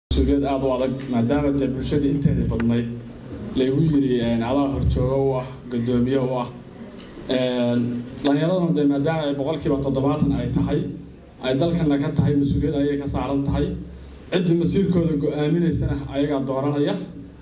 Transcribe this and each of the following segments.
mas-uuliyad aada u adag maadaama dee bulshadii inteedii badnayd laygu yidhi adaa horjooga u ah guddoomiye u ah dhallinyaraduna dee maadaama ay boqolkiiba toddobaatan ay tahay ay dalkana ka tahay mas-uuliyad ayay ka saaran tahay ciddii masiirkooda go-aaminaysana ayagaa dooranaya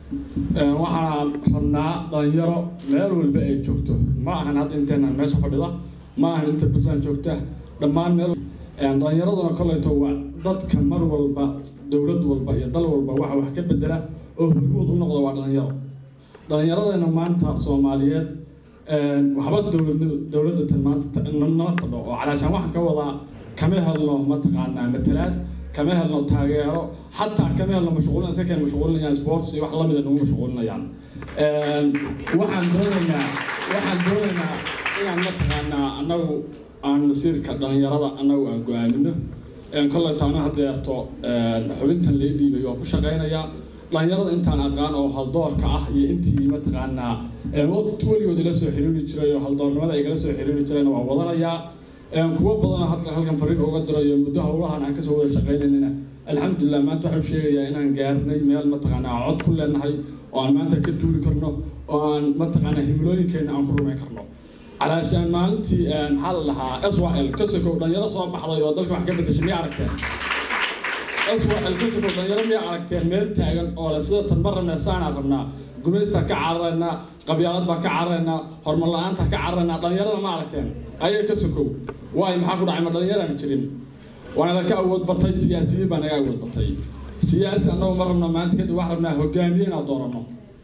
waxaan rabnaa dhalinyaro meel walba ay joogto ma ahan hadda inteenan meesha fadhida ma ahan inta puntland joogta dhammaan meel dhalinyaraduna kolleyto waa dadka mar walba dowlad walba iyo dal walba waxa wax ka bedela oo hormuud u noqda waa dhalinyaro dhalinyaradeenna maanta soomaaliyeed waxba dowlad dowladatan maanta nala tadho oo calaashaan waxaan ka wadaa kama helno mataqaanaa matalaad kama helno taageero xataa kama helno mashquulin iska keen mashquulinayaan sports iyo wax lamida nagu mashquulinayaan waxaan doonaynaa waxaan doonaynaa inaan mataqaanaa annagu aan masiirka dhalinyarada annagu aan go-aamino kolley taana hadeerto xubintan lee dhiibay waa ku shaqaynayaa dhalinyarada intaan aqaan oo haldoorka ah iyo intii mataqaanaa waqti weligood ila soo xiriiri jiray oo haldoornimada igala soo xiriiri jirayna waa wadanayaa kuwo badanoo halka halkan fariin uga dirayo muddo howlahan aan kasoo wada shaqaynayna alxamdulilah maanta waxuu sheegayaa inaan gaarnay meel mataqaanaa cod ku leenahay oo aan maanta ka duuli karno oo aan mataqaanaa himilooyinkeenna aan ku rumayn karno calaashaan maalintii maxaa la dhahaa swal kasokow dhalinyaro soo baxday oo dalka wax ka bedeshay miya aragteen swal kasokow dhalinyaro miya aragteen meel taagan oo le sida tan ma rabnaa saanaa rabnaa gumaystaa ka cararaynaa qabyaalad baa ka cararaynaa horumar la-aanta ka cararaynaa dhalinyarada ma aragteen ayay ka sokow waayo maxaa ku dhacay ma dhalinyaraan jirin waana laka awood batay siyaasiyiin baa naga awood batay siyaasi annagu ma rabna maanta kadib waxaan rabnaa hogaamiye inaan dooranno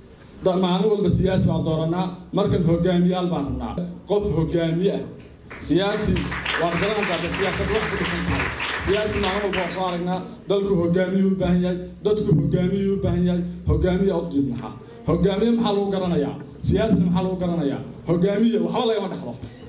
maalin walba siyaasi baan dooranaa markan hogaamiyaal baan rabnaa qof hogaamiye ah siyaasi waa garanaysaa siyaasad wax ku dhisan tahay siyaasi maalin walba waa soo aragnaa dalku hogaamiyuu u baahan yahay dadku hogaamiyuu u baahan yahay hogaamiya udib maxaa hogaamiye maxaa lagu garanayaa siyaasina maxaa lagu garanayaa hogaamiye waxba lagama dhexdo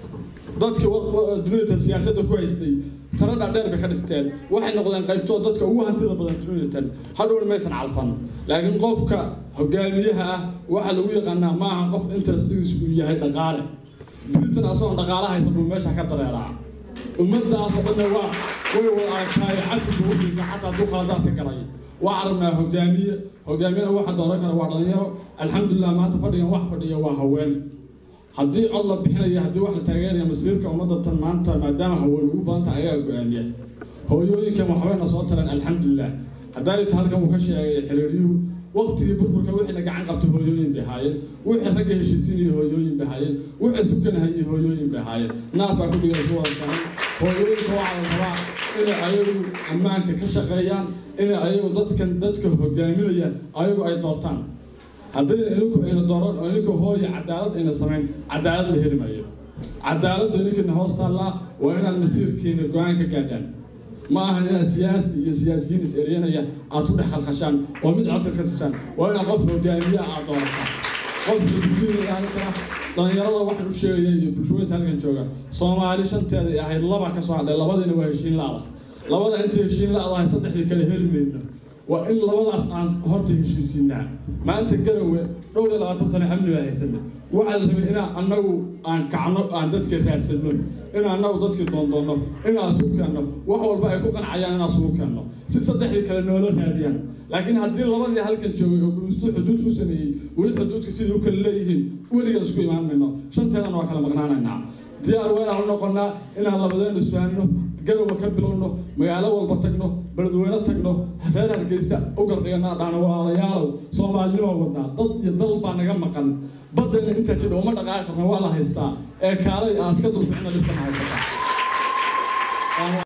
dadkii dunidatan siyaasadda ku haystay sare dhaadheer bay ka dhisteen waxay noqdeen qaybtood dadka ugu hantida badan dunidatan hadhown maysan calfan laakiin qofka hogaamiyaha ah waxaa lagu yaqaanaa ma aha qof interestigiisu uu yahay dhaqaale dunitan asagoon dhaqaala haysan buu meesha ka dareeraa ummadaasoo dhanna waa way wada aragtaayo cadfiga ugiisa xataa hadduu khaladaadka galay waxaan rabnaa hogaamiye hogaamiyana waxa dooran kara waa dhalinyaro alxamdulilah maanta fadhigan wax fadhiya waa haween haddii cod la bixinayo haddii wax la taageeraya masiirka ummadda tan maanta maadaama haween ugu badan tahay ayaa go-aamiya hooyooyinkan waxbayna soo taleen alxamdulilah haddaayta halkan uu ka sheegay xiriiryuhu waqtigii burburka wixiina gacan qabtay hooyooyin bay ahaayeen wixii ragga heshiisiinaya hooyooyin bay ahaayeen wixii sukanahayay hooyooyin bay ahaayeen naas baa ku dhigay ku wada kanay hooyooyinka waxaa la rabaa inay ayagu ammaanka ka shaqeeyaan inay ayagu dadkan dadka hogaaminayaan ayagu ay doortaan haddii idinku ayna dooran oo idinku hooya cadaalad ayna samayn cadaalad la heli maayo cadaaladdu idinkina hoos taallaa waa inaad masiirkiina go-aan ka gaadhaan ma aha inaad siyaasi iyo siyaasiyiin is eryanaya aad ku dhex khalkhashaan oo mid codka iska siisaan waa inaad qof hogaamiya aad doorataan qof bulshooyinka dhalinyarada waxaan u sheegaya iyo bulshooyinta halkan jooga soomaali shanteeda ay ahayd laba ka soo hadhay labadiina waa heshiin la-da labada inta heshiin la-dahay saddexdii kale heli mayno waa in labadaas aan horta heshiisiinaa maanta garowe dhowr iyo labaatan sano xamli baa haysana waxaa la rabay inaan annagu aan kacno aan dadka raadsanno in annagu dadkii doondoonno inaan isugu keenno wax walba ay ku qancayaan inaan isugu keenno si saddexdii kale noola raadiyaan laakiin haddii labadii halkan joogay oo gumistu xuduud ku sameeyey weli xuduudka sidai u kala leeyihiin weligan isku imaan mayno shanteedana waa kala maqnaanaynaa diyaar waa inaan u noqonnaa inaan labadeena isfahanno garowa ka bilowno magaalo walba tagno beledweyne tagno reer hargeysa u gardhigana dhahno walaalayaalow soomaalinimo wadnaa dad iyo dal baa naga maqan baddayna intaa jidha uma dhaqaaqi karna waa la haystaa ee kaalay aad ka dulbixina dhibtana haysataa